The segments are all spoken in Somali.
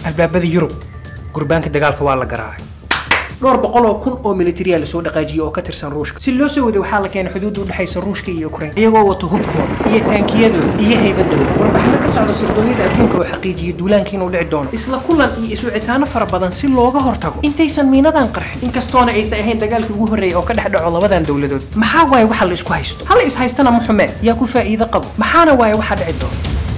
albaabada yurub gurbaanka dagaalka waa la garaacay dhowr boqol oo kun oo militariya lasoo dhaqaajiyey oo ka tirsan ruushka si loo soo waday waxaa la keenay xuduudda u dhexaysa ruushka iyo ukraine iyagoo wato hubkooda iyo taankiyadooda iyo haybadooda warbixino ka socda sirdoonyada adduunka oo xaqiijiyey duulaanka inuu dhici doono isla kulan iyo iswicitaano fara badan si looga hortago intaysan miinadan qarxin inkastoona aysan ahayn dagaalkii ugu horreeyay oo ka dhex dhaco labadan dowladood maxaa waaye waxa la isku haysto hal is haystana ma xumee yaa ku faa'iido qabo maxaana waaye waxaa dhici doona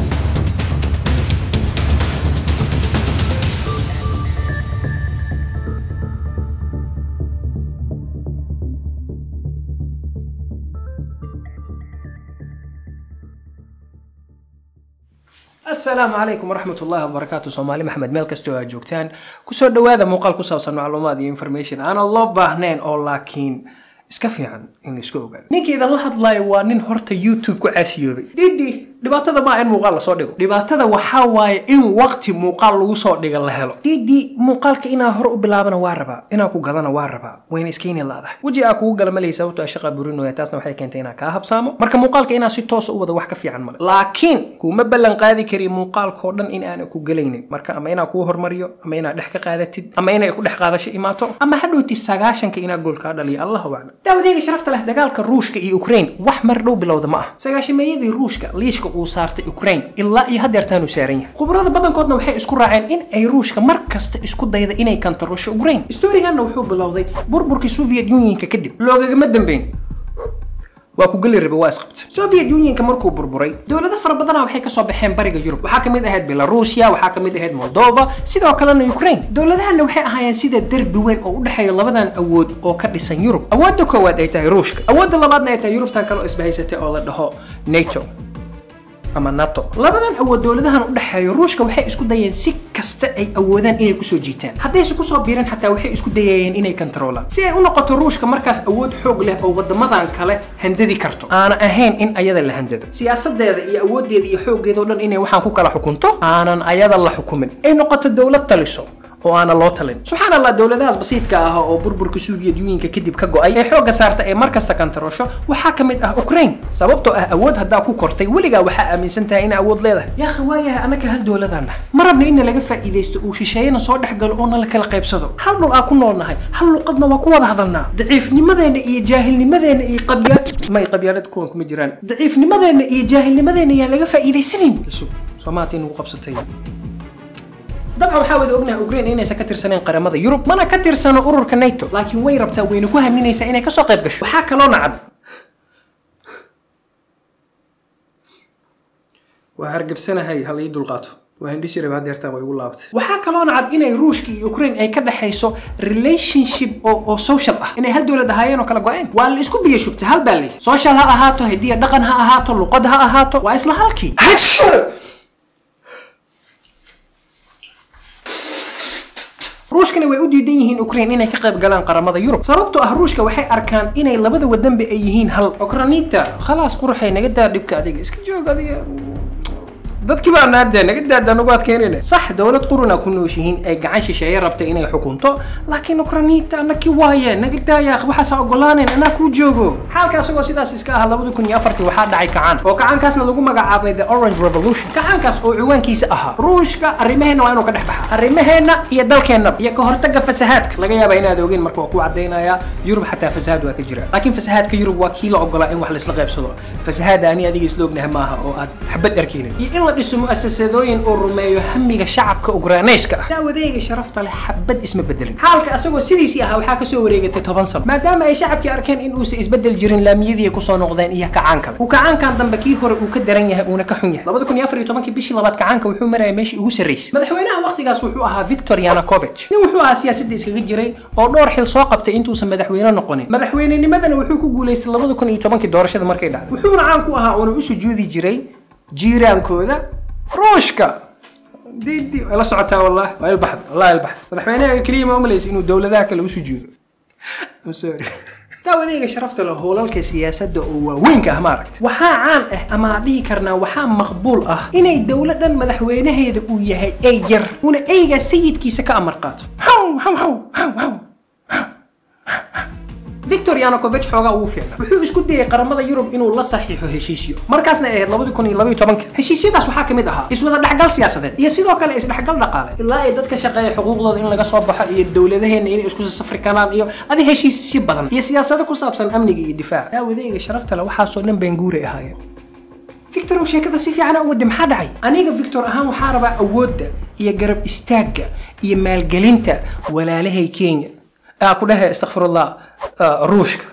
asalaamu calaykum waraxmat ullahi wabarakaatu soomaali maxamed meel kastoo aad joogtaan kusoo dhowaada muuqaal ku saabsan macluumaad iyo information aanan loo baahnayn oo laakiin iska fiican in la iska ogaado ninka idan la hadlayo waa nin horta youtube ku caasiyoobay didi dhibaatada maa in muuqaal lasoo dhigo dhibaatada waxaa waaye in waqti muuqaal lagu soo dhiga la helo didi muuqaalka inaa hore u bilaabana waa rabaa inaa ku gadana waa rabaa wayna iskayni laadahay weji aa kugu gala malay sababto a shaqa burinoya taasna waxay keentay inaa kaa habsaamo marka muuqaalka inaa si toosa u wada wax ka fiican male laakiin kuma ballan qaadi kari muuqaalkoo dhan in aana ku gelaynin marka ama inaa kuu hormariyo ama inaa dhex ka qaadatid ama inay ku dhex qaadasho imaato ama hadhowti sagaashanka inaa gool kaa dhaliyo allahu aclam daawadeega sharafta leh dagaalka ruushka iyo ukraine wax mar dhow bilowda ma ah sagaashameeyadii ruushka liishka uu saartay ukraine ilaa iyo haddeertaanu saaran yahay khubarada badankoodna waxay isku raaceen in ay ruushka mar kasta isku dayda inay kantarusho ukraine storiganna wuxuu bilowday burburkii soviet unionka kadib loogagama dambeyn waa ku geli rabe waa isqabta soviet unionka markuu burburay dowlado fara badana waxay kasoo baxeen bariga yurub waxaa kamid ahayd belarusia waxaa kamid ahayd moldova sidoo kalena ukraine dowladahana waxay ahaayeen sida derbi weyn oo u dhexeeya labadan awood oo ka dhisan yurub awoodda koowaad ay tahay ruushka awoodda labaadna ay tahay yurubtan kale oo isbahaysatay oo la dhaho nato ama nato labadan awood dowladahan u dhexeeya ruushka waxay isku dayeen si kasta ay awoodaan inay kusoo jiitaan haddayse kusoo biireen xataa waxay isku dayayeen inay kantaroolaan si ay u noqoto ruushka markaas awood xoog leh oo wadamadan kale handadi karto aana ahayn in ayada la handado siyaasadeeda iyo awoodeeda iyo xooggeeda o dhan inay waxaan ku kala xukunto aanan ayada la xukumin ay noqoto dowlad taliso oo aana loo talin subxaan allah dowladahaas basiidka ah oo burburka soviet unionka kadib ka go-ay ee xoogga saarta ee markasta kantarosho waxaa ka mid ah ukraine sababtoo ah awood haddaa ku kortay weligaa waxaa aaminsan tahay ina awood leedahay yaakha waayahay annaka hal dowladaan nahay ma rabna inna laga faa'iidaysto uu shisheeyana soo dhex galo oo na la kala qaybsado hal dhul aa ku nool nahay hal luqadna waa ku wada hadalnaa daciifnimadeena iyo jaahilnimadeena iyo qabya may qabyaalad kuwan kuma jiraan daciifnimadeena iyo jaahilnimadeena yaa laga faa'iidaysanin soomaati nagu qabsatay dabcan waxaa wada ognahay ukraine inaysan ka tirsaneen qaramada yurub mana ka tirsano ururka nato laakiin way rabtaa wayna ku haminaysaa inay kasoo qayb gasho waxaa kaloo nacad waa hargabsanahay hal ii dulqaato waa hindhisi raba hadeertaan way ugu laabatay waxaa kaloo nacad inay ruushka iyo ukraine ay ka dhexayso relationship oo oo social ah inay hal dowlad ahaayeen oo kala go-een waa la isku biyo shubtay hal baa leeyahy social ha ahaato hidiya dhaqan ha ahaato luqad ha ahaato waa isla halkii ruushkana way u diidan yihiin ukraine inay ka qayb galaan qaramada yurub sababtoo ah ruushka waxay arkaan inay labada wadanba ay yihiin hal okranita khalaas quruxay naga daa dhibka adiga iska joog adiga dadkii baa naadee naga daada nagu adkeynayna sax dowlad quruna ku nooshihiin ay gacan shisheeye rabtay inay xukunto laakiin ukranita naki waaye naga daaya waxaasa ogolaanen anaa kuu joogo xaalka asagoo sidaas iska ah labada kun iyo afartii waxaa dhacay kacaan oo kacaankaasna lagu magacaabay the orange revolution kacaankaas oo ciwaankiisa ahaa ruushka arrimaheena waa inuu ka dhex baxa arrimaheena iyo dalkeennaba iyo ka hortaga fasahaadka laga yaaba inaad ogeen marka waa ku cadaynayaa yurub xataa fasahaad waa ka jira laakiin fasahaadka yurub waa kii la ogolaa in wax laisla qaybsado fasahaada ani adiga isla ognahay maaha oo aad xabad arkeynin iyo in la dhiso mu'asasadooyin oo rumeeyo hamiga shacabka ugraanayska ah daawadeyga sharafta leh xabad isma bedelin xaalka asagoo sidiisii ahaa waxaa kasoo wareegatay toban sano maadaama ay shacabkii arkeen in uusa isbedel jirin laamiyadii ay kusoo noqdeen iyo kacaan kale uu kacaankan dambe kii hore uu ka daran yahay uuna ka xun yahay labada kun iyo afar iyo tobankii bishii labaad kacaanka wuxuu maraya meeshii ugu sarraysay madaxweynaha waqtigaas wuxuu ahaa victor yanukovych nin wuxuu ahaa siyaasadda iskaga jiray oo dhowr xil soo qabtay intuusan madaxweyne noqonin madaxweynenimadana wuxuu ku guulaystay labada kun iyo tobankii doorashada markay dhacday wuxuuna caan ku ahaa uuna u sujuudi jiray jiiraankooda ruushka didi way la socotaa wallah waa ilbaxda wallah ilbaxda madaxweynaha keliya ma umalaysa inuu dowladaha kale u sujuudo I'm sorry daawadeyga sharafta leh howlalka siyaasadda oo waaweynka ah maaragta waxaa caan ah ama dhihi karnaa waxaa maqbuul ah inay dowladdan madaxweynaheeda uu yahay ey yar una eygaa sayidkiisa ka amar qaato victor yanukovich xoogaa ugu fiicna wuxuu isku dayay qaramada yurub inuu la saxiixo heshiisyo markaasna ay ahayd labadi kun iyo labaiyo tobanka heshiisyadaas waxaa kamid ahaa iswada dhexgal siyaasadeed iyo sidoo kale isdhexgal dhaqaale ilaa ay dadka shaqeeya xuquuqdooda in laga soo baxo iyo dowladaheena inay isku safri karaan iyo adi heshiisyo badan iyo siyaasado ku saabsan amniga iyo difaaca daawadeyga sharafta le waxaasoo dhan benguuri ahaayeen victor oo sheekada si fiican u wadi maxaa dhacay aniga victor ahaan waxaa rabaa awoodda iyo garab istaagga iyo maalgelinta walaalahay kenya aa ku dhahe istakfirullah ruushka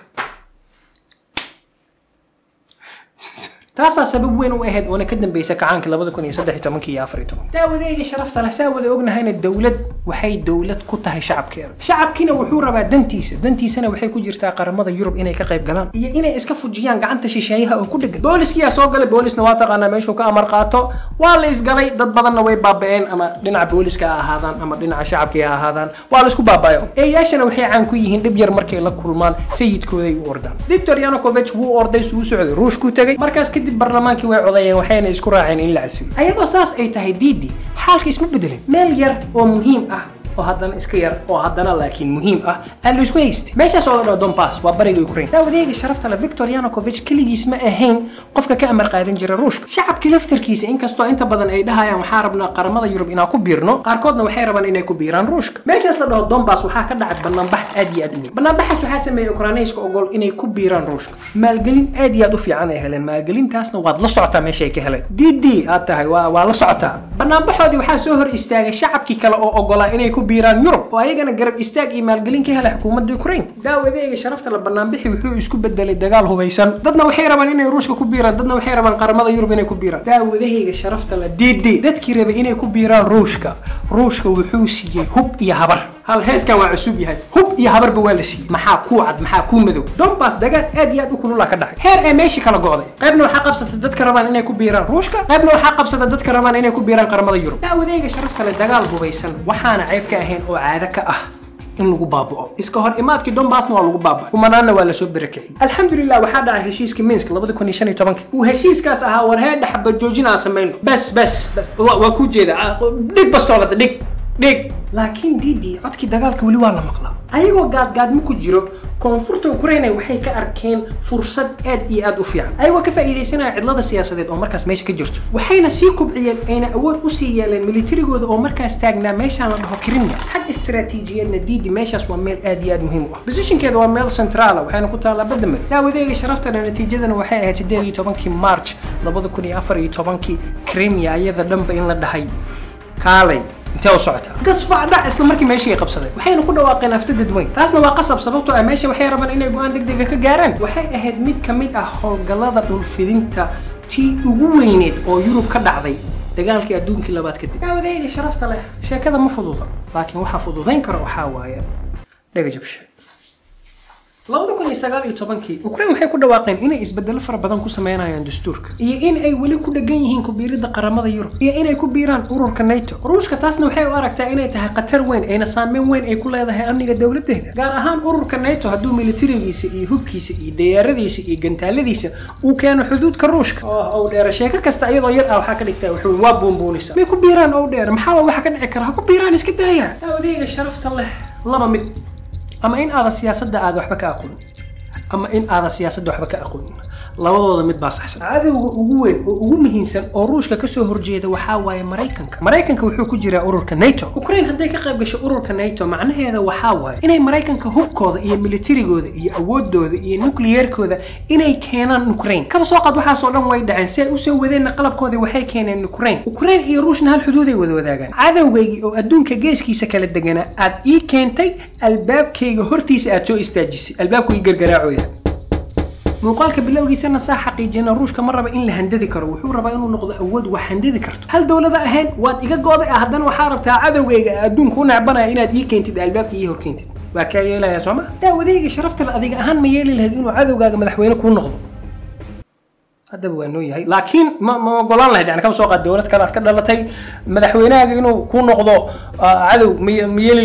taasaa sabab weyn u ahayd oona ka dambaysa kacaanka labada kun iyo saddex iyo tobankii iyo afar iyo toban daawadeega sharafta leh saa wada ognahayna dowlad waxay dowlad ku tahay shacabkeeda shacabkiina wuxuu rabaa dantiisa dantiisana waxay ku jirtaa qaramada yurub inay ka qayb galaan iyo inay iska fujiyaan gacanta shisheeyaha oo ku dhegan booliskiyaa soo galay boolisna waa taqaanaa meeshuu ka amar qaato waa la isgalay dad badanna way baaba'een ama dhinaca booliska ha ahaadaan ama dhinaca shacabkii ha ahaadaan waa la isku baaba'yo eeyaashana waxay caan ku yihiin dhib yar markay la kulmaan sayidkooday u ordaan victor yanukovich wuu orday suu socday ruushkuu tegay markaas kadib barlamaankii way codayeen waxayna isku raaceen in la casilo ayadoo saas ay tahay diidi xaalka isma bedelin meel yar oo muhiim ah oo haddana iska yar oo haddana laakiin muhiim ah aa la isku haystay meeshaas oo la dhaho donbass waa bariga ukraine daawadeega sharafta le victor yanukovich keligiis ma ahayn qofka ka amar qaadan jira ruushka shacabkii laftarkiisa inkastoo inta badan ay dhahayaan waxaa rabnaa qaramada yurub inaan ku biirno qaarkoodna waxay rabaan inay ku biiraan ruushka meeshaas la dhaho donbass waxaa ka dhacay banaanbax aad iyo aad u weyn banaanbaxaas waxaa sameeyey ukrainayska ogol inay ku biiraan ruushka maalgelin aad iyo aad u fiican ay heleen maalgelintaasna waad la socotaa meesha ay ka heleen dd aad tahay waa waa la socotaa banaanbaxoodii waxaa soo hor istaagay shacabkii kale oo ogolaa inay ku biiraan yurub oo ayagana garab istaag iyo maalgelin ka helay xukuumadda ukraine daawadeega sharafta la banaanbixi wuxuu isku bedelay dagaal hubaysan dadna waxay rabaan inay ruushka ku biiraan dadna waxay rabaan qaramada yurub inay ku biiraan daawadahayga sharafta la diidi dadkii rabay inay ku biiraan ruushka ruushka wuxuu siiyey hub iyo habar hal heeskan waa cusub yahay hub iyo habarba waa la siiyey maxaa kuu cad maxaa kuu madow donbass dagaal aad iyo aad u kulula ka dhacay heer ee meeshii kala go'day qaybna waxaa qabsatay dadka rabaan inay ku biiraan ruushka qaybna waxaa qabsatay dadka rabaan inay ku biiraan qaramada yurub daawadeyga sharafta le dagaal hubaysan waxaana qayb ka ahayn oo caado ka ah in lagu baaba'o iska hor imaadkii donbassna waa lagu baaba'ay kumanaanna waa lasoo berakiciyey alxamdulilah waxaa dhacay heshiiskii minsk labada kun iyo shan iyo tobanka uu heshiiskaas ahaa war heedha xabad joojin aan samayno bes bes bes waa kuu jeeda dhig bastoolada dhig dhig laakiin diidi codkii dagaalka weli waa la maqlaa ayagoo gaadgaadmo ku jiro koonfurta ukraine waxay ka arkeen fursad aad iyo aad u fiican ayagoo ka faa'iidaysanaya cidlada siyaasadeed oo markaas meesha ka jirto waxayna sii kubciyeen ayna awood usii yeeleen militarigooda oo markaas taagnaa meeshaan la dhaho krimia xag istaraatiijiyeedna diidi meeshaas waa meel aad iyo aad muhiim u ah bosishinkeeda waa meel centraala waxayna ku taallaa badda mari daawadeega sharaftana natiijadana waxay ahayd sideed iyo tobankii march labada kun iyo afar iyo tobankii krimia iyada dhanba in la dhahay kaalay intee u socotaa gasfac dhac isla markii meeshii ay qabsadeen waxayna ku dhawaaqeen afta dadweyn taasna waa qasab sababtoo ah meesha waxay rabaan inay go-aan degdega ka gaaraan waxay ahayd mid ka mid ah howlgallada dhulfidinta tii ugu weyneed oo yurub ka dhacday dagaalkii adduunkii labaad kadib daawadeyga sharafta leh sheekada ma fududa laakiin waxaa fududayn kara waxaa waaye dhega jabshe labada kun iyo sagaal iyo tobankii ukraine waxay ku dhawaaqeen inay isbedelo fara badan ku sameynayaan dastuurka iyo in ay weli ku dhegan yihiin kubiiridda qaramada yurub iyo inay ku biiraan ururka nato ruushka taasna waxay u aragtaa inay tahay khatar weyn ayna saameyn weyn ay ku leedahay amniga dowladeeda gaar ahaan ururka nato hadduu militarigiisa iyo hubkiisa iyo dayaaradiisa iyo gantaaladiisa uu keeno xuduudka ruushka oo ow dheera sheeko kasta iyadoo yar ah waxaa ka dhigtaa wuxuu waa buunbuunisa may ku biiraan ow dheer maxaa waxa ka dhici kara ha ku biiraan iska daaya daawadeyga sharafta leh laba mid ama in aadan siyaasadda aada waxba ka aqoonin ama in aadan siyaasadda waxba ka aqoonin labadooda mid baa saxsan cadowga ugu weyn oo ugu muhiimsan oo ruushka kasoo horjeeda waxaa waaye maraykanka maraykanka wuxuu ku jiraa ururka nato ukraine hadday ka qayb gasho ururka nato macnaheeda waxaa waaye inay maraykanka hubkooda iyo militarigooda iyo awoodooda iyo nukliyeerkooda inay keenaan ukraine kaba soo qaad waxaasoo dhan way dhaceen si ay usoo wadeenna qalabkoodii waxay keeneen ukraine ukraine iyo ruushna hal xuduuday wada wadaagaan cadowgaygii oo adduunka geeskiisa kala deganaa aad ii keentay albaabkayga hortiisa aad soo istaajisay albaabku ii gargaraacoya muuqaalka bilowgiisana saa xaqiijina ruushka ma raba in la handadi karo wuxuu rabaa inuu noqdo awood wax handadi karto hal dowlada ahayn waad iga gooday ah haddana waxaa rabtaa cadowgayga adduunka u necbanaya inaad ii keentid albaabka ii horkeentid waa kaa yeelaya sooma daawadayga sharafta le adiga ahaan ma yeeli lahayd inuu cadowgaaga madaxweyne kuu noqdo haddaba waa noo yahay laakiin ma ma ogolaan lahayd yani kama soo qaad dowlad kale aad ka dhalatay madaxweynahaaga inuu kuu noqdo cadow ma ma yeeli lahayd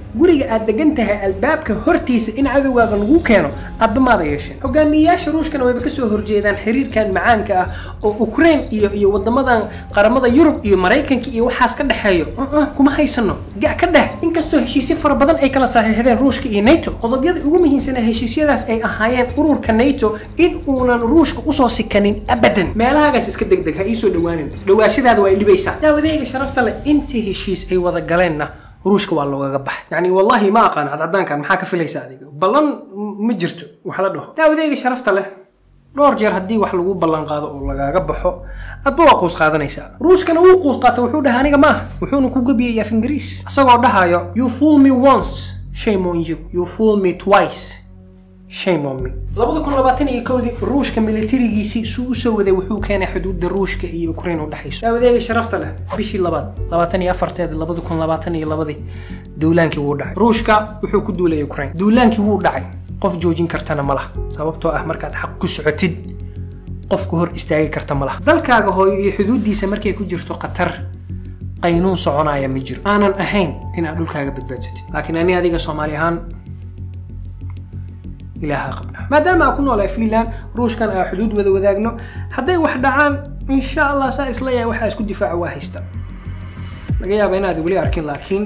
guriga aad degan tahay albaabka hortiisa in cadowgaaga lagu keeno addamaada yeesheen hogaamiyeyaasha ruushkana wayba kasoo horjeedaan xiriirkan macaanka ah oo ukraine iyo iyo wadamadan qaramada yurub iyo maraykanka iyo waxaas ka dhexeeyo uh-uh, kuma haysano ga ka dheh inkastoo heshiisyo fara badan ay kala saxiixdeen ruushka iyo nato qodobyada ugu muhiimsana heshiisyadaas ay ahaayeen ururka nato in uunan ruushka usoo sikanin abadan meelahagaas iska degdeg ha iisoo dhawaanin dhawaashadaada waa dhibaysaa daawadeyga sharafta leh intii heshiis ay wada galeenna ruushka waa loogaga baxay yani wallahi ma aqaan cadcadaankan maxaa ka filaysa adiga ballan ma jirto wax la dhaho daawadeyga sharafta leh dhowr jeer haddii wax lagu ballan qaado oo lagaaga baxo adba waa quus qaadanaysaa ruushkana wuu quus qaata wuxuu dhahay aniga maaha wuxuuna ku gebiyay af ingiriis isagoo dhahayo you fool me once shame on you you fool me twice shame on me labada kun labaatan iyo kowdii ruushka militarigiisii suu usoo waday wuxuu keenay xuduudda ruushka iyo ukraine u dhexayso daawadeega sharafta leh bishii labaad labaatan iyo afarteeda labada kun labaatan iyo labadii duulaankii wuu dhacay ruushka wuxuu ku duulay ukraine duulaankii wuu dhacay qof joojin kartana ma laha sababtoo ah markaad xaq ku socotid qofku hor istaagi karta ma laha dalkaaga hooyo iyo xuduuddiisa markay ku jirto qatar qaynuun soconaya ma jiro aanan ahayn inaad dhulkaaga badbaadsatid laakiin ani adiga soomaali ahaan ilaaha qabna maadaama aan ku noolahay finland ruushkan aa xuduud wada wadaagno hadday wax dhacaan insha allah saa isla yahay waxaa isku difaaca waa haysta laga yaaba inaad weli arkin laakiin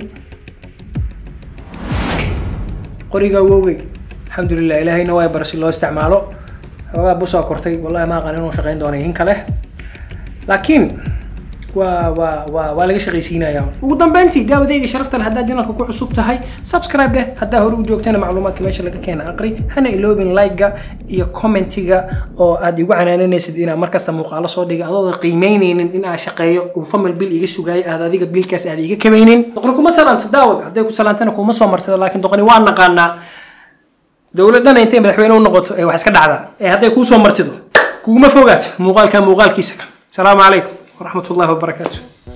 qoriga wowgey alxamdulilah ilaahayna waa bara si loo isticmaalo xoogaa busaa kortay wallahi ma aqaan inuu shaqayn doonay in kale laakiin waa waa waa waa laga shaqaysiinaya ugu dambeyntii daawadeyga sharafta leh haddaad janalka ku cusub tahay subscribe dheh haddaa hore u joogtana macluumaadka meesha laga keena aqri hana iloobin like-ga iyo commentiga oo aad igu canaananaysid inaa markasta muuqaalo soo dhiga adoo qiimeyneynin in aan shaqeeyo uu famil bil iga sugaayo aad adiga bilkaas aad iga kamaynin doqoni kuma salaamto daawad hadday ku salaantana kuma soo martado laakiin doqoni waa naqaanaa dowladana intay madaxweyne u noqoto ee wax iska dhacdaa ee hadday kuu soo martido kuguma fogaato muuqaalka muuqaalkiisa salaamu calaykum ورحمة الله وبركاته